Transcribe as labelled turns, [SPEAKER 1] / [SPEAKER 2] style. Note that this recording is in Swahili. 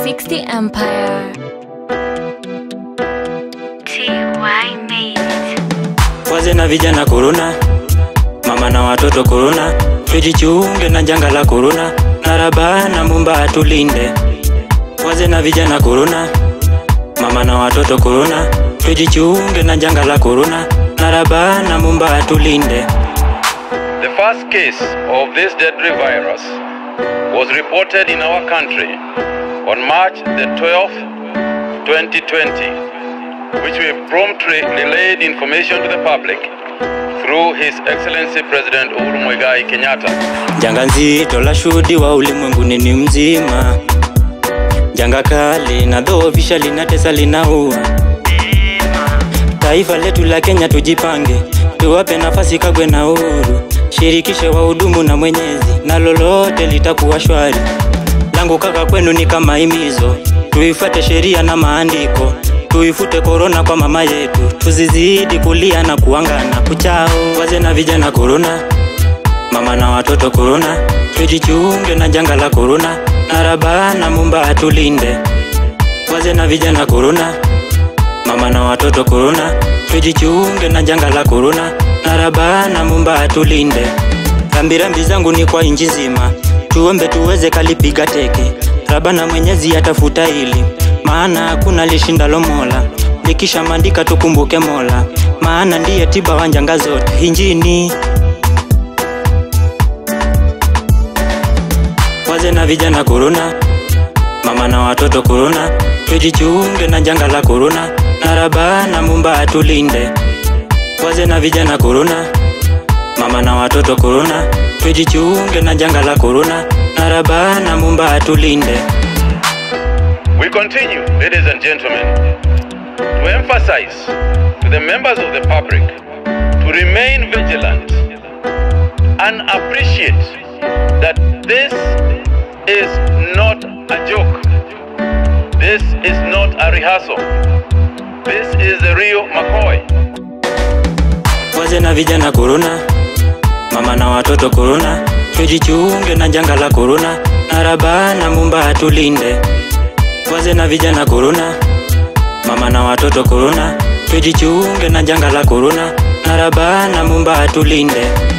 [SPEAKER 1] 360 Empire.
[SPEAKER 2] TY made it.
[SPEAKER 3] Wazee na vijana korona, mama na watoto korona, tujichunge na janga la korona, na Rabana Mumba atulinde. Wazee na vijana korona, mama na watoto korona, tujichunge na janga la korona, na Rabana Mumba atulinde.
[SPEAKER 4] The first case of this deadly virus was reported in our country on March the 12th, 2020, which we promptly relayed information to the public through His Excellency President Uhuru Muigai Kenyatta.
[SPEAKER 3] Janga nzito la shuhudiwa ulimwenguni ni mzima, janga kali na dhoofisha, linatesa, linaua. Taifa letu la Kenya tujipange, tuwape nafasi Kagwe na Uhuru, shirikishe wahudumu na Mwenyezi, na lolote litakuwa shwari. Langu kaka kwenu ni kama himizo, tuifuate sheria na maandiko, tuifute korona kwa mama yetu, tuzizidi kulia na kuangana kuchao. Wazee na vijana korona, mama na watoto korona, tujichunge na janga la korona, na Rabana Mumba atulinde. Wazee na vijana korona, mama na watoto korona, tujichunge na janga la korona, na Rabana Mumba atulinde. Rambirambi zangu ni kwa inji nzima, tuombe tuweze kalipiga teke. Rabana Mwenyezi atafuta hili, maana hakuna lishindalo Mola. Likisha mandika tukumbuke Mola, maana ndiye tiba wa njanga zote injini. Wazee na vijana korona, mama na watoto korona, tujichunge na janga la korona, na Rabana Mumba atulinde. Wazee na vijana korona, mama na watoto korona, tujichunge na janga la korona, na Rabana Mumba atulinde.
[SPEAKER 4] We continue, ladies and gentlemen, to emphasize to the members of the public to remain vigilant and appreciate that this is not a joke. This is not a rehearsal. This is the real McCoy.
[SPEAKER 3] Wazee na vijana korona, mama na watoto korona, tujichunge na janga la korona, na Rabana Mumba atulinde. Wazee na vijana korona, mama na watoto korona, tujichunge na janga la korona, na Rabana Mumba atulinde.